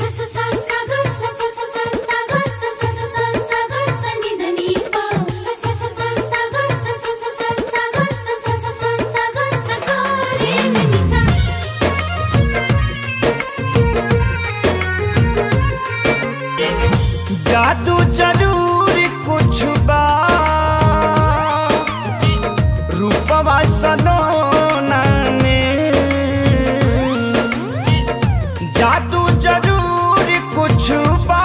जादू जरूर कुछ बा रूपवा सलोना में जादू जरूर कुछ बा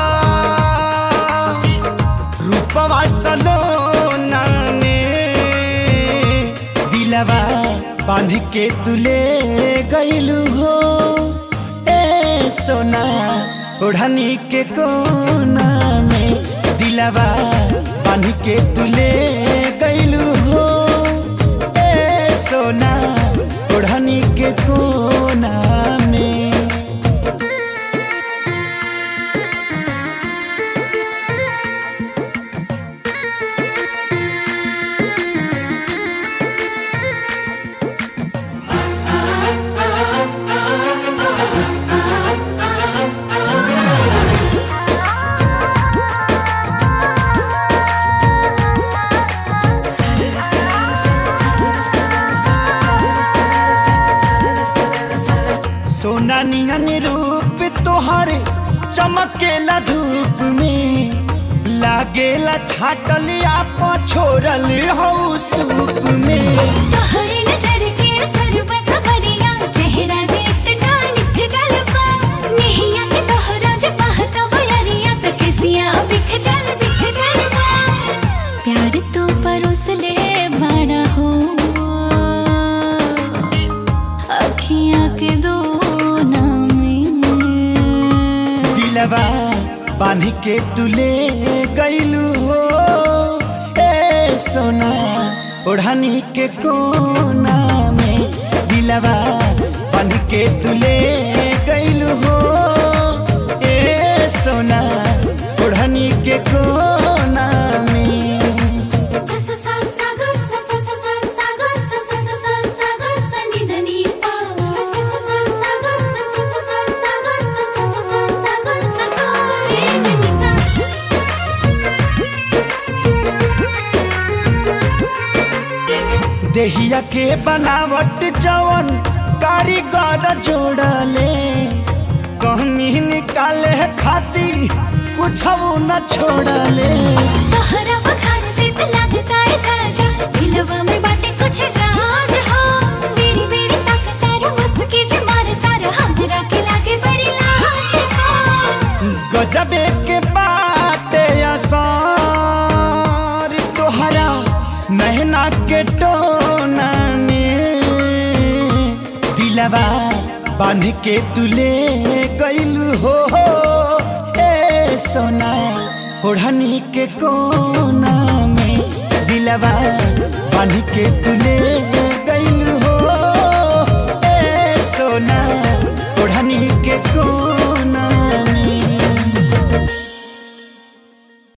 रूपवा सलोना में दिलवा बांध के तुले गईलू हो ए सोना ओढ़नी के कोना में दिलवा बांध के तुले गईलू हो ए सोना ओढ़नी के कोना में सोना नियन रूप तोहरे चमकेला धूप में लागेला छाटलिया छोड़ल हो सूप में तोहरे नजर के सरब सबरिया चेहरा जेत डानिक गलबा नेहिया के तोहरा जे पहता बयरिया त किसिया बिखरल बिखरलबा प्यार तो परोस ले बड़ा हो अखियां के दो में दिलवा बांध के तुले गईलू हो ए सोना ओढ़नी के कोना में दिलवा बांध के तुले गईलू हो ए सोना ओढ़नी के कोना में देहिया के बनावट जवन कारीगर जोड़ले कहनी निकाले खाती कुछ न छोड़ले तोहरा बखान से त लगता है ताजा दिलवा में बाटे कुछ राज हो मेरी मेरी ताकतार मुस्की जे मारतार हमरा के लागे बड़ी लाज हो गजबे के बाटे असर तोहरा नहना के टोना में दिलवा बांध के तुले गईलू हो ए सोना ओढ़नी के कोना में दिलवा बांध के तुले गईलू